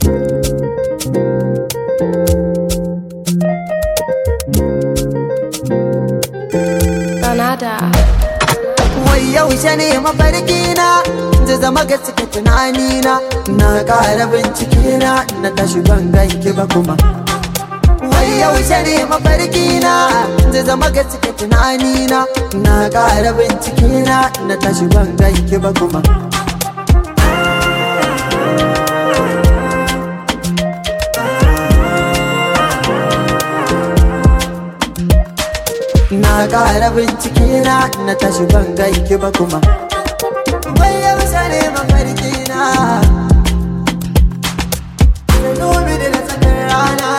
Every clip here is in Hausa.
Canada. Wai yaushe ne mafarki na zai zama gaske tunani na na ƙara bincike na na tashi ban ganki ba kuma Wai yaushe ne mafarki na zai zama gaske tunani na na ƙara bincike na na tashi ban ganki ba kuma Na ƙara bincike na na tashi ban ganki ba kuma Wai yaushe ne mafarki na Da dubi da na tsakar rana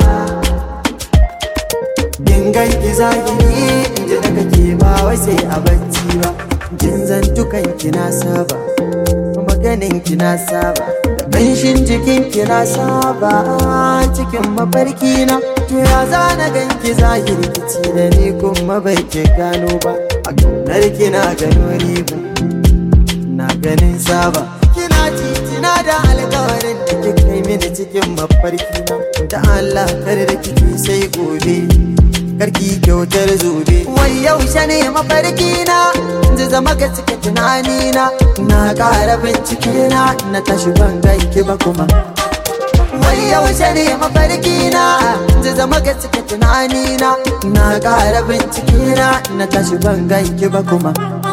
In ganki zahiri in ji daga ke ba wai sai a bacci ba Jin zantukan ki na saba Maganin ki na saba Da ƙanshin jikin ki na saba Cikin mafarki na To ya zana ganki zahiri kici da ni kuma bai ke gano ba A ƙaunar ki na gano ribu Na ganin saba Kina titina da alkawarin da kika kai mini cikin mafarki na Da Allah kar da kike sai gobe Karki kyautar zobe Wai yaushe ne mafarki na Zai zama ga cike tunani na Na ƙara bincike na Na tashi ban ganki ba kuma Wai yaushe ne mafarki na Zai zama ga cike tunani na Na ƙara bincike na Na tashi ban ganki ba kuma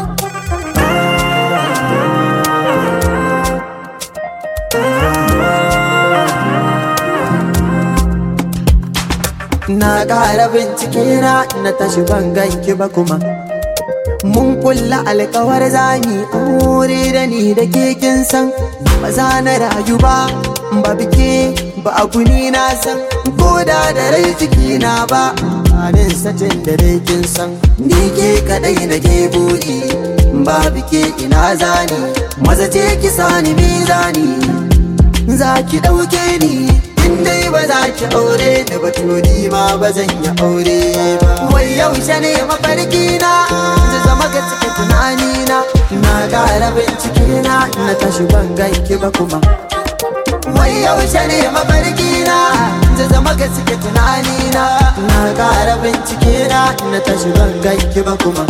Na ƙara bincike na na tashi ban ganki ba kuma Mun kulla alkawar zami aure da ni da ke kin san Ba za na rayu ba ba bike ba a guni na san Ko da da rai jiki na ba Anin satin da dai kin san Ni ke kadai na ke buri Ba bike ina zani Maza ce ki sani mizani Za ki ɗauke ni in dai ba za ki aure da batuni ma ba zan yi aure ba wai yaushe ne mafarki na zai zama ga cike tunani na na ƙara bincike na na tashi ban ganki ba kuma wai yaushe ne mafarki na zai zama ga cike tunani na na ƙara bincike na na tashi ban ganki ba kuma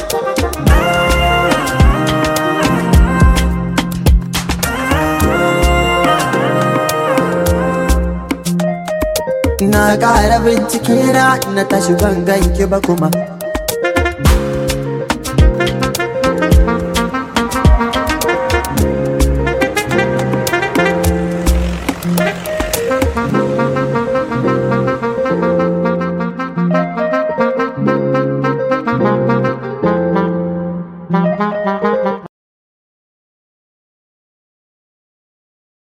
Na ƙara bincike na na tashi ban ganki ba kuma Thank you.